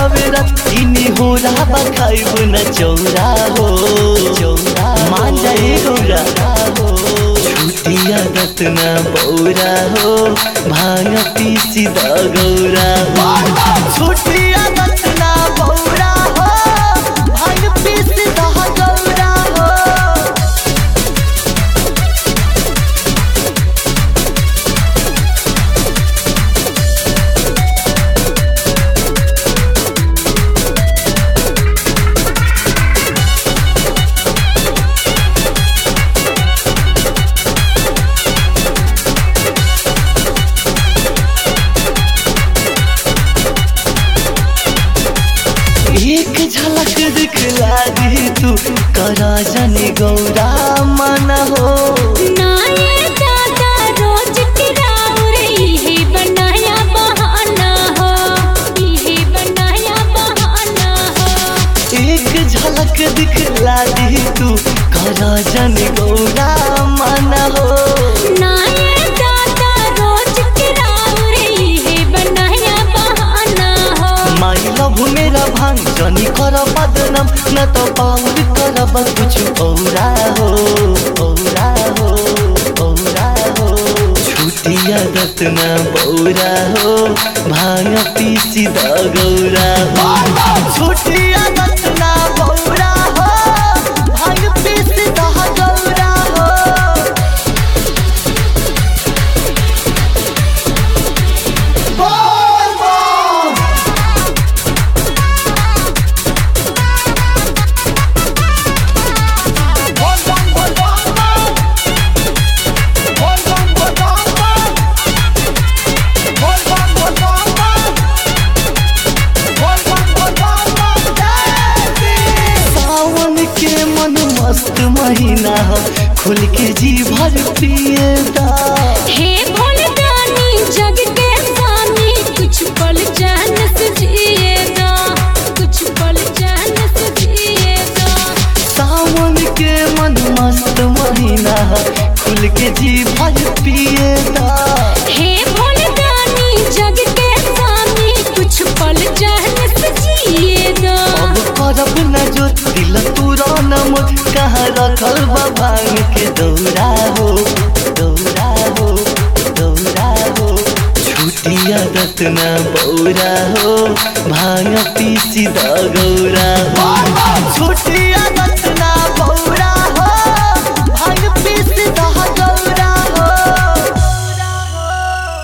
बेरा इनी हो रहा खाइब न चौरा हो चौरा मान जाए गौरा हो छुटिया रत्ना बौरा हो भांग पीसी द गौरा हो छुटिया रत्ना बौरा हो भांग पीसी द गौरा हो एक झलक दिखला दी तू करा जनी गौरा मन हो नाये दादा रोज किराउर इहे बनाया बहाना हो इहे बनाया बहाना हो एक झलक दिखला दी तू करा जनी गौरा मन हो नाये दादा रोज किराउर इहे बनाया बहाना हो माई लभ मेरा भांग जनी कर बदनाम न तो पाउर करब कुछ औरा हो औरा हो औरा हो छुटिया रत्ना बौरा हो भांग पीसी द गौरा हो छुटिया रत्ना बौरा हो भांग पीसी द गौरा हो सावन के मन मस्त महीना हो खुल के जी भर पिए दा हे भोलदानी जग के सानी कुछ पल चैन से जिए दो कुछ पल चैन से जिए दो सावन के मन मस्त महीना हो खुल के जी भर पिए दा हे भोलदानी जग के सानी कुछ पल चैन से जिए दो अब करब न जो दिल तुरा न मुझ कहाँ रखल बा भांग के दौरा हो दौरा हो दौरा हो छुटिया रत्ना बौरा हो भांग पीसी द गौरा हो छुटिया रत्ना